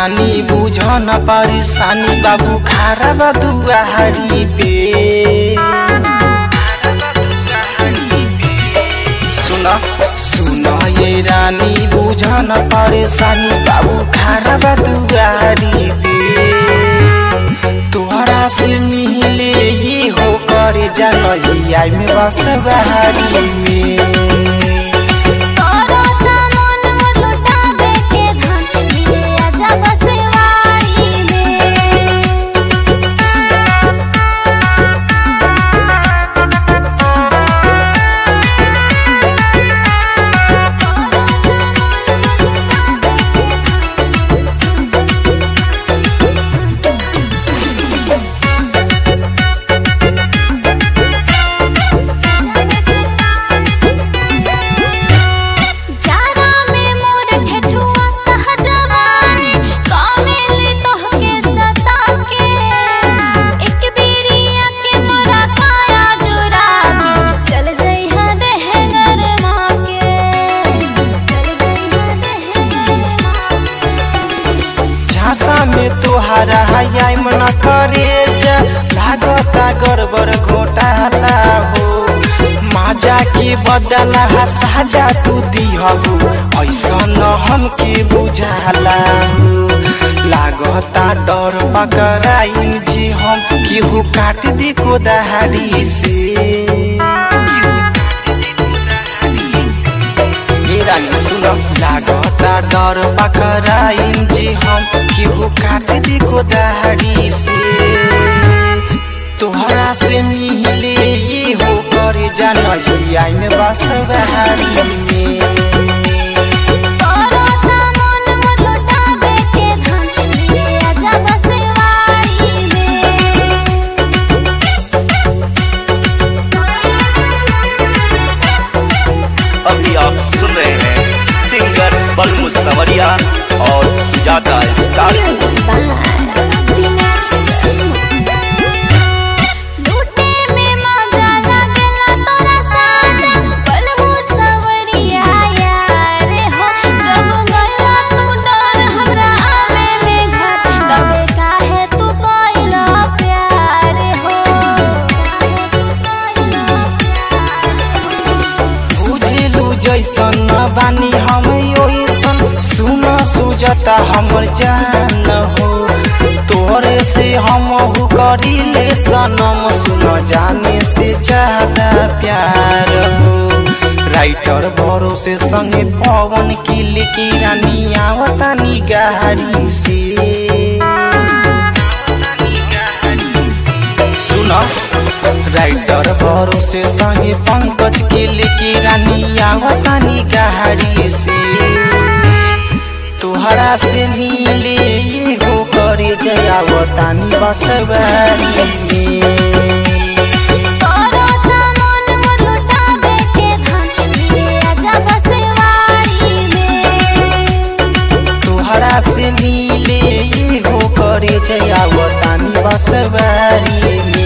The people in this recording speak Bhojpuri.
रानी बुझ न परेशानी बाबू खारा बा दुआरी पे सुन सुन ये रानी बुझ न परेशानी बाबू खारा बा दुआरी पे तोहरा से मिले ये हो करे जनैया में बस बहारी में करता मन मोर लुटावे के धन मिले आजा बसवारी में जाड़ा में मोर ठेठुआ तह जवानी कामिली तोहके सता के एक बेरिया के मोरा काया जुरा के चल जइहा देह गरमा के चल जइहा देह गरमा झांसा में तोहारा हयाई मन करे जा लागता गड़बड़ घोटाला हो माजा के बदला साजा तू दिहबू ऐसा न हमके बुझाला हो लागता डर पकड़ाई जी हम केहू काट दे को दहाड़ी से रानी सुन लागता डर पकड़ाई जी हम केहू काट दी को दहाड़ी से तोहरा से मिले ये हो करे जानैया में बस बहारी में करता मन मोर लुटावे के धन मिले आजा बसवारी में अभी आप सुन रहे हैं सिंगर बलमु सवरिया और सुजाता स्टार लूटे में मजा लागला तोरा साजा बलमु सवरिया यार हो जब गइला तू डर हमरा आवे में घर तबे काहे तू कइला प्यार हो बुझलू जैसन न बानी हम ओइसन सुन सुजता हमर जान हो तोरे से हम हु करिले सनम सुन जाने से ज्यादा प्यार हो राइटर भरोसे संगे पवन की लिखी रानी आवता निगारी से सुन राइटर भरोसे संगे पंकज के लेके रानी आवतानी गाड़ी से तोहरा से मिले ये हो करे जयावतानी बसवारी में करता मन मोर लुटावे के धन मिले आजा बसवारी में तोहरा से मिले ये हो करे जयावतानी बसवारी में